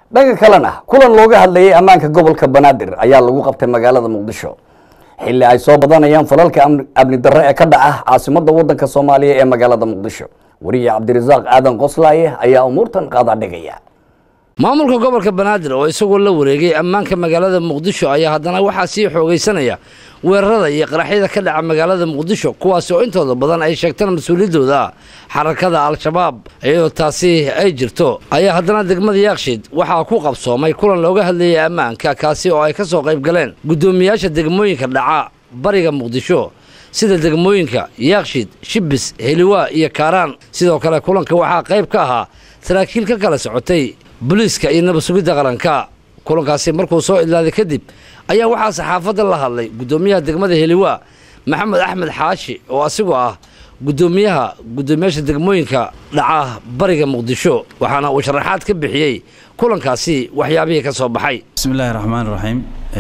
dhanka kalena kulan looga hadlayay ammaanka gobolka banaadir ayaa lagu qabtay magaalada muqdisho xilli ay soo badanayaan falalka amni darre ee ka dhaca caasimadda waddanka soomaaliya ee magaalada muqdisho wariye cabdirasaaq aadan qoslaaye ayaa umuurtan qaada dhigaya maamulka gobolka banaadir oo isagoo la wareegay ammaanka magaalada muqdisho ayaa haddana waxaa sii xoogaysanaya weerarada iyo qaraxyada ka dhaca magaalada muqdisho kuwaasi oo intooda badan ay sheegtaan mas-uuliyaddooda xarakada al-shabaab iyadoo taasi ay jirto ayaa haddana degmada yaakshiid waxaa ku qabsoomay kulan looga hadlayay ammaanka kaasi oo ay ka soo qayb galeen guddoomiyaasha degmooyinka dhaca bariga muqdisho sida degmooyinka yaakshiid shibis heliwaa iyo kaaraan sidoo kale kulanka waxaa qayb ka ahaa saraakiil ka kala socotay booliiska iyo nabad sugidda qaranka kulankaasi markuu soo idlaaday kadib ayaa waxaa saxaafadda la hadlay guddoomiyaha degmada heliwaa maxamed axmed xaashi oo asigoo ah guddoomiyaha guddoomiyaasha degmooyinka dhaca bariga muqdisho waxaana uu sharaxaad ka bixiyey kulankaasi waxyaabihii ka soo baxay bismillaahi raxmaan raxiim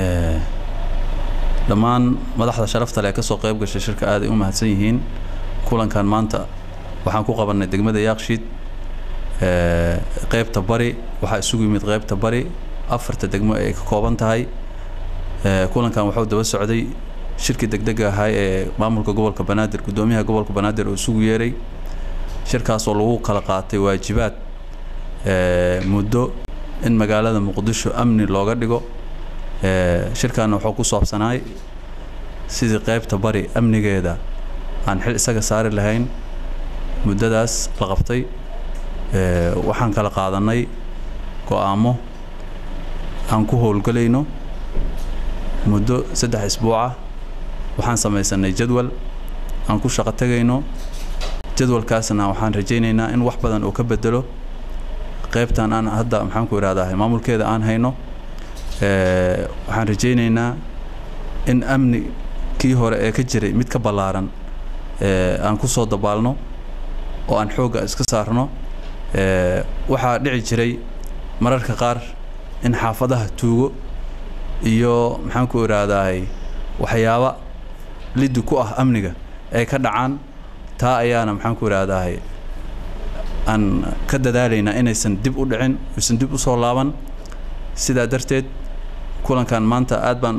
dhammaan madaxda sharafta leh ee ka soo qayb gashay shirka aaday u mahadsan yihiin kulankan maanta waxaan ku qabannay degmada yaakshiid qaybta bari waxaa isugu yimid qaybta bari afarta degmo ay ka kooban tahay kulankan waxuu daba socday shirkii degdega ahaa ee maamulka gobolka banaadir guddoomiyaha gobolka banaadir oo isugu yeeray shirkaas oo lagu kala qaatay waajibaad muddo in magaalada muqdisho amni looga dhigo shirkaana wuxuu ku saabsanaay sidii qaybta bari amnigeeda aan xil isaga saari lahayn muddadaas la qabtay waxaan kala qaadanay go-aamo aan ku howlgelayno muddo saddex isbuucah waxaan samaysanay jadwal aan ku shaqo tegayno jadwalkaasna waxaan rajaynaynaa in wax badan uu ka bedelo qaybtan aan hadda maxaan ku idhahdaa maamulkeeda aan hayno waxaan rajaynaynaa in amni kii hore ee ka jiray mid ka ballaaran aan ku soo dabaalno oo aan xoogga iska saarno waxaa dhici jiray mararka qaar in xaafadaha tuugo iyo maxaan ku idhaahdaay waxyaaba liddi ku ah amniga ay ka dhacaan taa ayaana maxaan ku idhaahdaay aan ka dadaalaynaa inaysan dib u dhicin aysan dib u soo laaban sidaa darteed kulankan maanta aad baan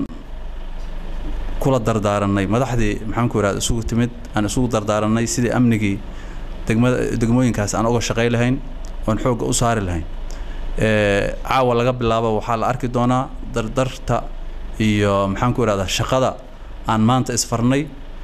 kula dardaaranay madaxdii maxaan ku idhahda isugu timid aan isugu dardaaranay sidii amnigii degmada degmooyinkaas aan uga shaqay lahayn oon xoogga u saari lahayn caawa laga bilaabo waxaa la arki doonaa dardarta iyo maxaan ku idhahdaa shaqada aan maanta isfarnay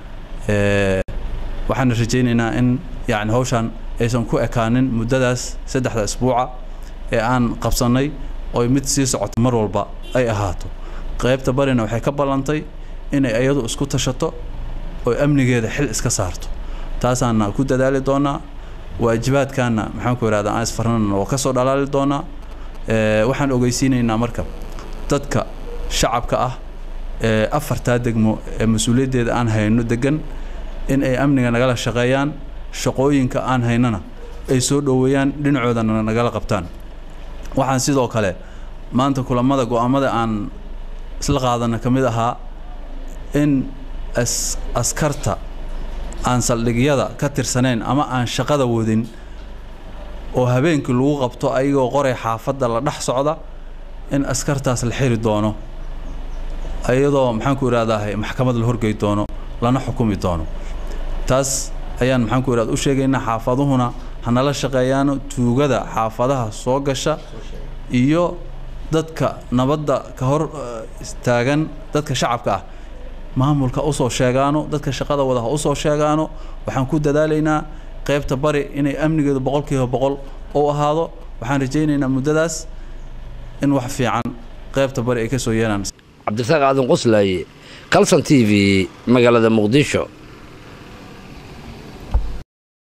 waxaana rajaynaynaa in yacni hawshaan aysan ku ekaanin muddadaas saddexda isbuuca ee aan qabsannay oo mid sii socoto mar walba ay ahaato qaybta barina waxay ka ballantay inay iyadu isku tashato oo amnigeeda xil iska saarto taasaana ku dadaali doonaa waajibaadkaana maxaan ku idhahdaa aan isfarnana waa ka soo dhalaali doonaa waxaan ogeysiinaynaa marka dadka shacabka ah ee afartaa degmo ee mas-uuliyaddeeda aan hayno degan in ay amniga nagala shaqeeyaan shaqooyinka aan haynana ay soo dhoweeyaan dhinacoodana nagala qabtaan waxaan sidoo kale maanta kulamada go-aamada aan isla qaadana ka mid ahaa in as askarta aan saldhigyada ka tirsanayn ama aan shaqada wadin oo habeenkii lagu qabto ayagoo qoray xaafadda la dhex socda in askartaas la xiri doono iyadoo maxaan ku idhahdaa maxkamad la horgey doono lana xukumi doono taas ayaan maxaan ku idhahda u sheegaynaa xaafaduhuna hanala shaqeeyaano tuugada xaafadaha soo gasha iyo dadka nabadda ka hor taagan dadka shacabka ah maamulka usoo sheegaano dadka shaqada wada ha usoo sheegaano waxaan ku dadaalaynaa qaybta bari inay amnigeedu boqolkiiba boqol u ahaado waxaan rajaynaynaa muddadaas in wax fiican qaybta bari ay ka soo yeelaan cabdirasaaq aadan qoslaaye calson t v magaalada muqdisho